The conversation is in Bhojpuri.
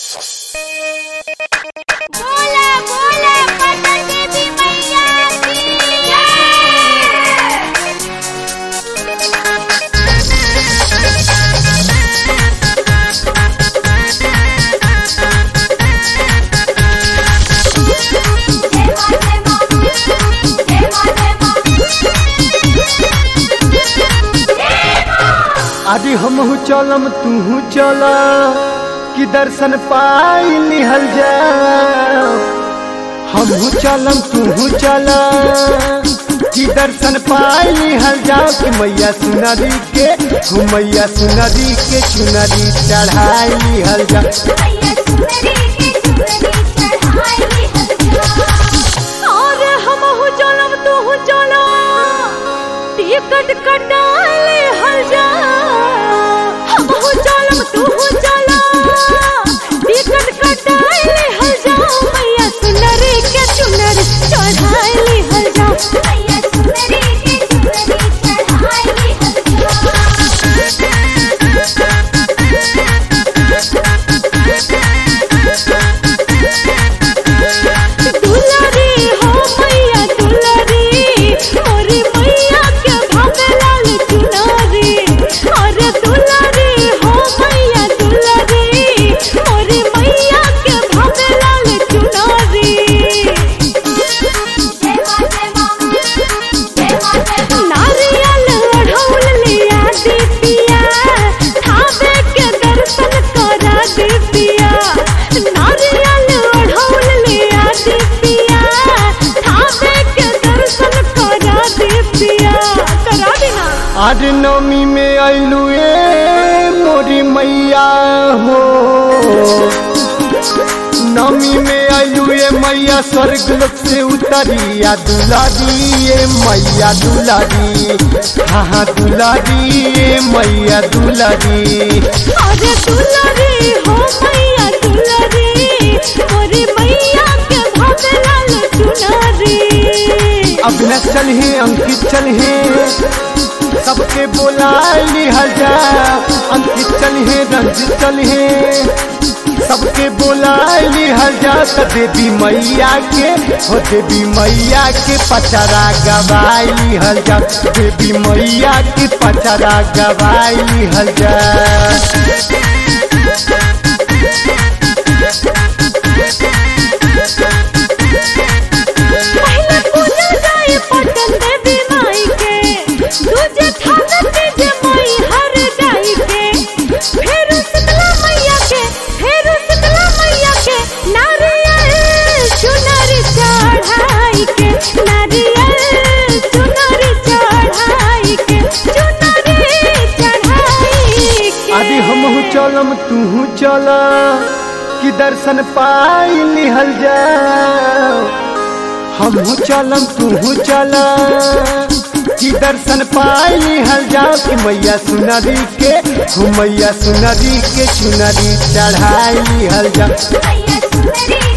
बोला बोला पटन देवी मैया की जय आदि हमहू चलम तूहू चल कि दर्शन पाई लिहल जा हमहू चलम तूहू चल कि दर्शन पाई लिहल जा कि मैया सुनरी के हो मैया सुनरी के चुनरी चढ़ाई लिहल जा मैया सुंदरी के सुंदरी चढ़ाई हल्ला और हम हो चलम तू हो चलो टिकट कटाले हल जा हम हो चलम तू हो चलो टिकट कटाले हल जा मैया सुंदरी के चुनरी चढ़ाई हल जा मैया सुंदरी के सुंदरी चढ़ाई दुलारी हो मैया दुलारी मोरी मैया के भावे लाल चुनारी अरे दुलारी हो मैया दुलारी मोरी मैया के भावे लाल चुनारी नारियल ओढ़ौल लिया दीपिया थावे के दर्शन करा दीपिया नारियल ओढ़ौल लिया दीपिया थावे के दर्शन करा दीपिया करा देना आज नवमी में अइलू ए मोरी मैया हो नवमी में अइलू ए मैया स्वर्ग लोक से उतरिया दुलारी ए मैया दुलारी हाँ हाँ दुलारी ए मैया दुलारी अरे दुलारी हो मैया दुलारी मोरी मैया के भावे लाल चुनारी अभिनव चल है अंकित चल है सबके बोला लिहल जा अंकित चल है रंजित चल है सबके बोला लिहल जा त देवी मैया के हो देवी मैया के पचरा गवाई लिहल जा देवी मैया के पचरा गवाई लिहल जा पहले पूजा जाए पटन देवी माई के दूजे थाना तीजे माई हर जाई के फिर शीतला मैया के फिर शीतला मैया के नारियल चुनरी चढ़ाई के नारियल चुनरी चढ़ाई के चुनरी चढ़ाई के आदि हमहू चलम तूहू चल कि दर्शन पाई लिहल जा हमहू चलम तूहू चल कि दर्शन पाई लिहल जा कि मैया सुनरी के हो मैया सुनरी के चुनरी चढ़ाई लिहल जा मैया सुंदरी